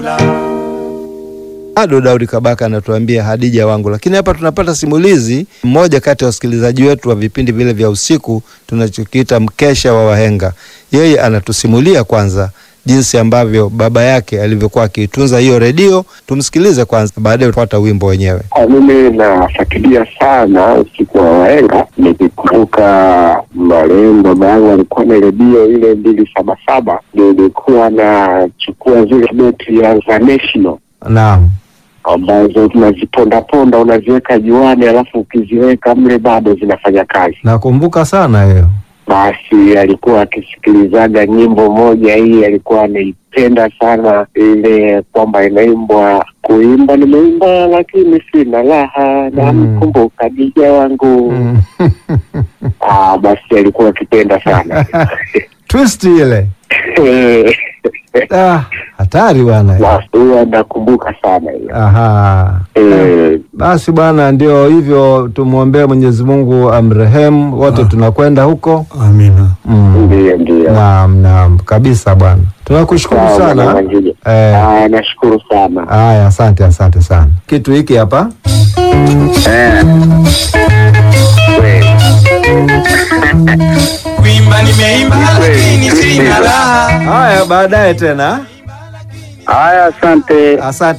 Bado Daudi Kabaka anatuambia Hadija wangu, lakini hapa tunapata simulizi. Mmoja kati ya wasikilizaji wetu wa vipindi vile vya usiku tunachokiita mkesha wa wahenga, yeye anatusimulia kwanza jinsi ambavyo baba yake alivyokuwa akiitunza hiyo redio. Tumsikilize kwanza, baadaye tupata wimbo wenyewe. Kwa mimi nafuatilia sana usiku wa wahenga, nikikumbuka marehemu baba yangu alikuwa na redio ile mbili saba saba, nilikuwa nachukua zile beti ya za National Naam, ambazo tunazipondaponda unaziweka juani, alafu ukiziweka mle bado zinafanya kazi. nakumbuka sana hiyo. Basi alikuwa akisikilizaga nyimbo moja hii, alikuwa anaipenda sana ile kwamba inaimbwa, kuimba nimeimba lakini sina raha, namkumbuka dija wangu. Mm. Ah, basi alikuwa akipenda sana Twist ile ah, hatari bwana. basi huwa nakumbuka sana hiyo. Aha. Eh, Basi bwana, ndio hivyo, tumwombee Mwenyezi Mungu amrehemu wote, tunakwenda huko. Amina. Mm. Ndiyo, ndiyo. Naam, naam kabisa bwana, tunakushukuru Sawa, sana. Bwana Mwangile. Eh, Ah, nashukuru sana. haya, asante, asante sana. Kitu hiki hapa Kuimba nimeimba lakini sina raha. haya, baadaye tena. Haya, asante. Asante.